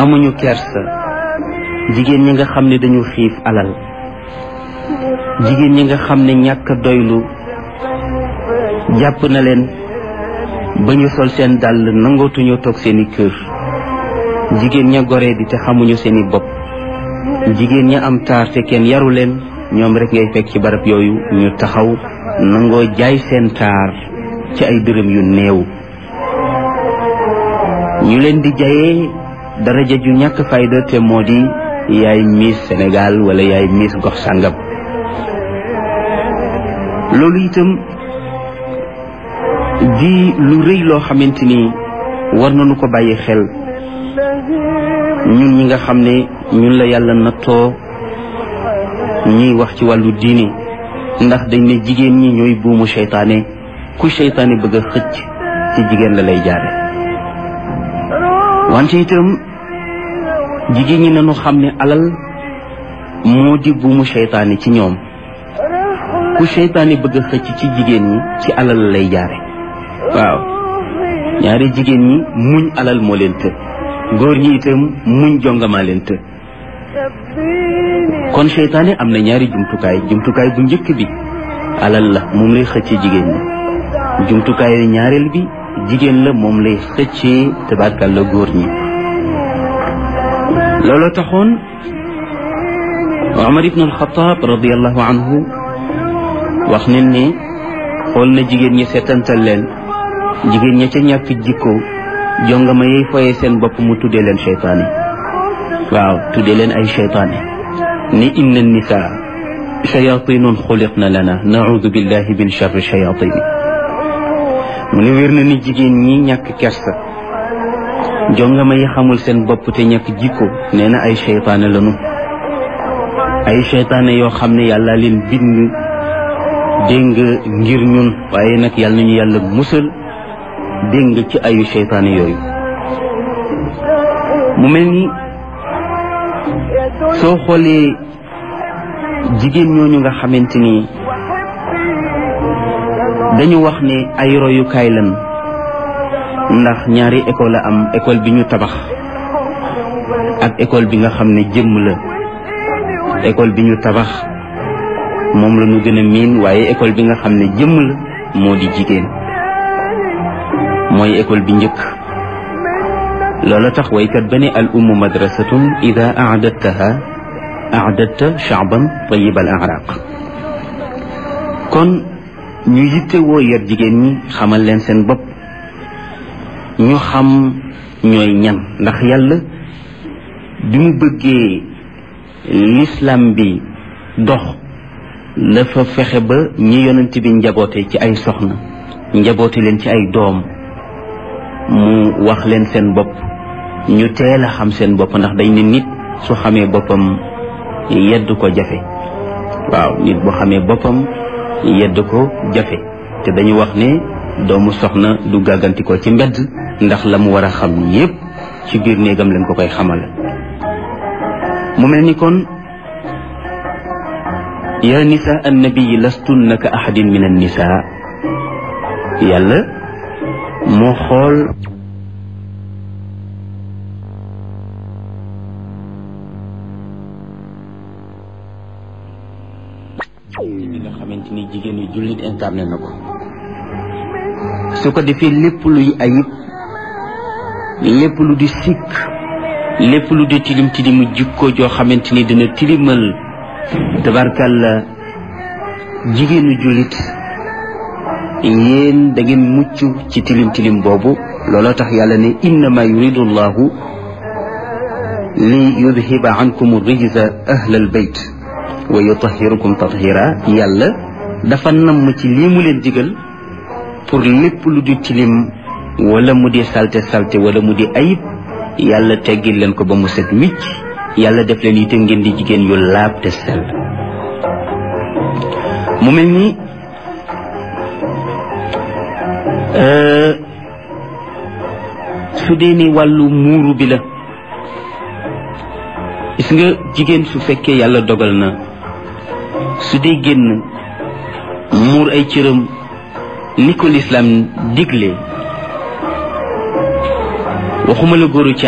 amuñu kersa jigéen ñi nga xam ne dañu xiif alal jigéen ñi nga xam ne ñàkk doylu jàpp na leen ba ñu sol seen dàll nangootuñu toog seeni kër jigéen ña goree di te xamuñu seeni bopp jigéen ña am taar te kenn yaru leen ñoom rek ngay fekk ci barab yooyu ñu taxaw nangoo jaay seen taar ci ay dërëm yu néew ñu leen di jayee daraja ju ñàkk fayda te moo di yaay miis Sénégal wala yaay miis gox sàngam loolu itam di lu rëy loo xamante ni war nañu ko bàyyi xel ñun ñi nga xam ne ñun la yàlla nattoo ñuy wax ci wàllu diini ndax dañ ne jigéen ñi ñooy buumu seytaane ku seytaane bëgg a xëcc ci jigéen la lay jaare wante itam jigéen ñi nañu xam ne alal moo di buumu seytaane ci ñoom ku seytaane bëgg a xëcc ci jigéen ñi ci alal la lay jaare waaw ñaari jigéen ñi muñ alal moo leen të góor ñi itam muñ jongamaa leen të kon seytaane am na ñaari jumtukaay jumtukaay bu njëkk bi alal la moom lay xëccee jigéen ñi jumtukaay ñaareel bi jigéen la moom lay xëccee tabarkal la góor ñi looloo taxoon Omar ibn al-Khattab radiallahu anhu wax nañ ne xool na jigéen ñi seetantal leen jigéen ña ca ñàkk jikko jongama yey foye seen bopp mu tuddee leen seytaane waaw tuddee leen ay seytaane ni inna nisaa shayatinun xuliqna lana naudu billahi min charri shayatini mu ne wér na ni jigéen ñi ñàkk kersa jongama yi xamul seen bopp te ñàkk jikko nee na ay seytaane lanu ay seytaane yoo xam ne yàlla leen bind dégg nga ngir ñun waaye nag yàlla nañu yàlla musal dégg nga ci ayu seytaane yooyu mu mel ni soo xoolee jigéen ñooñu nga xamante ni dañu wax ne ay royukaay lan ndax ñaari école la am école bi ñu tabax ak école bi nga xam ne jëmm la école bi ñu tabax moom la ñu gën a miin waaye école bi nga xam ne jëmm la moo di jigéen mooy école bi njëkk loola tax waykat ba ne al ummu madrasatun ida aadattaha aadatta shaaban tayib al araq kon ñu yitte woo yar jigéen ñi xamal leen seen bopp ñu xam ñooy ñan ndax yàlla bi mu bëggee l'islam bi dox dafa fexe ba ñi yonent bi njaboote ci ay soxna njaboote leen ci ay doom mu wax leen seen bopp ñu teel a xam seen bopp ndax dañ ne nit su xamee boppam yedd ko jafe waaw nit bu xamee boppam yedd ko jafe te dañu wax ne doomu soxna du gàgganti ko ci mbedd ndax la mu war a xam yépp ci biir néegam leen ko koy xamal mu mel ni kon yaa nisa annabiyi lastunna ka ahadin min annisa yàlla moo xool bi nga xamante ni jigéen yu jullit incarné na ko su ko defee lépp luy ayib lépp lu di sikk lépp lu di tilim tilimu jikko joo xamante ni dina tilimal tabarkalla jigéenu jullit yéen da ngeen mucc ci tilim tilim boobu looloo tax yàlla ne innama yuridu llahu li yudhiba ankum rijza ahlal bayt wa yutahirukum tathira yàlla dafa namm ci lii mu leen digal pour lépp lu di tilim wala mu di salte salte wala mu di ayib yàlla teggil leen ko ba mu set wicc yàlla def leen itam ngeen di jigéen yu laab te sell mu mel ni su dee ni wàllu muuru bi la gis nga jigéen su fekkee yàlla dogal na su dee génn muur ay cëram ni ko lislaam digle waxuma la góoru